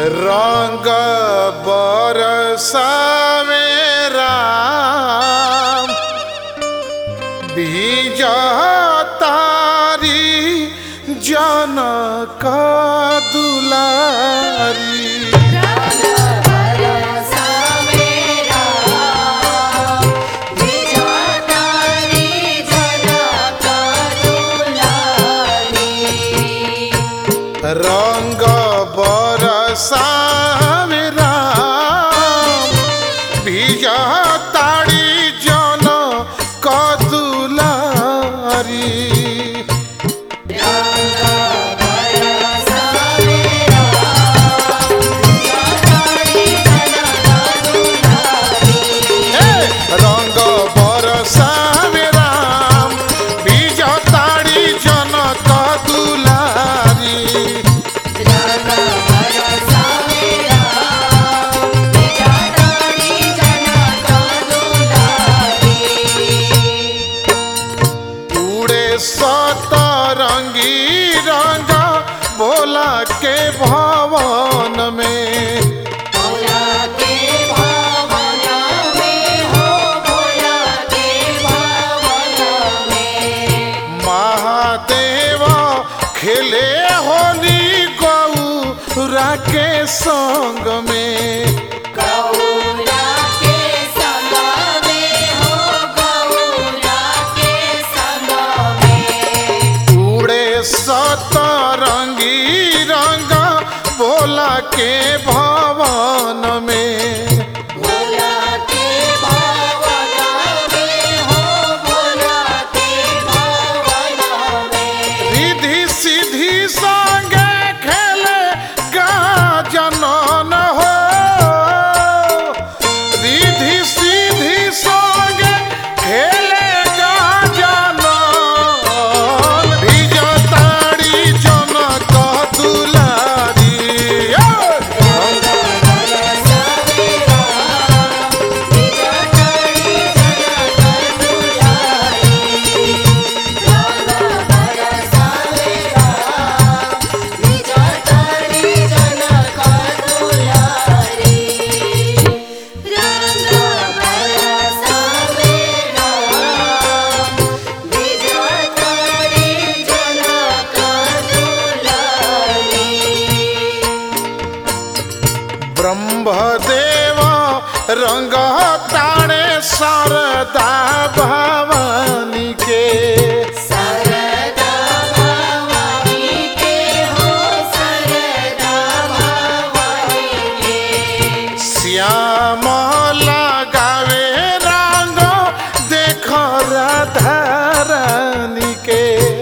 रंग बरसावे राम बीज तारी जनक दुलारी रंग बरसावे राम बीज तारी जनक दुलारी हे रंग बरसावे राम बीज तारी जनक दुलारी उड़े सतरंगी रंग भोला के भवन में महादेव खेले होली गौरा के संग में उड़े सतरंगी रंग भोला के भवन में रिधि सिद्धि संगे खेले गाजनन हो रिधि सिद्धि संगे खेले गाजनन विजतारी जनक दुलारी ब्रह्मदेव रंग ताणे शारदा भवानी के श्याम लगावे रंग देख राधा रानी के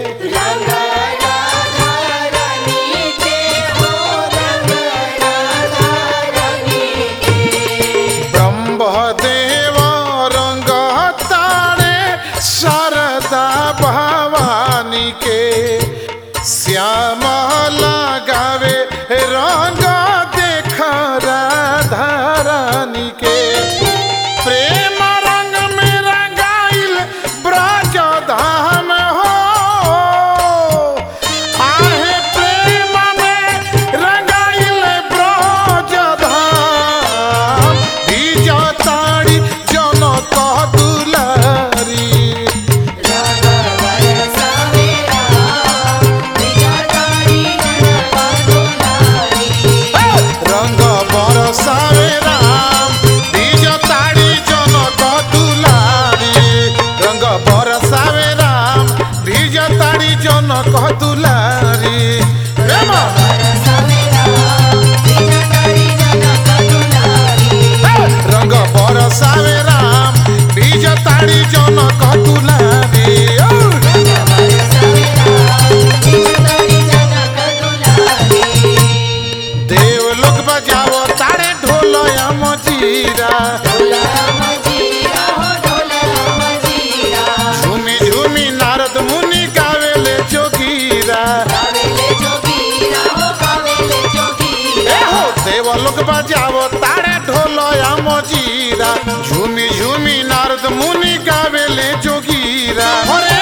ब्रह्मदेव रंग ताणे शारदा भवानी के श्याम लगावे रंग देख राधा रानी के प्रेम रंग में रंगाइल ब्रज धाम हो आहे प्रेम में रंगाइल ब्रज धाम बीज ताड़ी जनक दुलारी रंग बरसावे राम बीज ताड़ी जनक दुलारी रंग बरसावे राम बीज ताड़ी जनक दुलारी प्रेम रंग बरसावे राम बीज ताड़ी जनक दुलारी देव लोग बजाओ ताड़े ढोल मजीरा झूमी झूमी नारद मुनि गावेले जोगीरा ए हो देव लोग बजाओ ताड़े ढोल मजीरा झूमी झूमी नारद मुनि गावेले जोगीरा हरे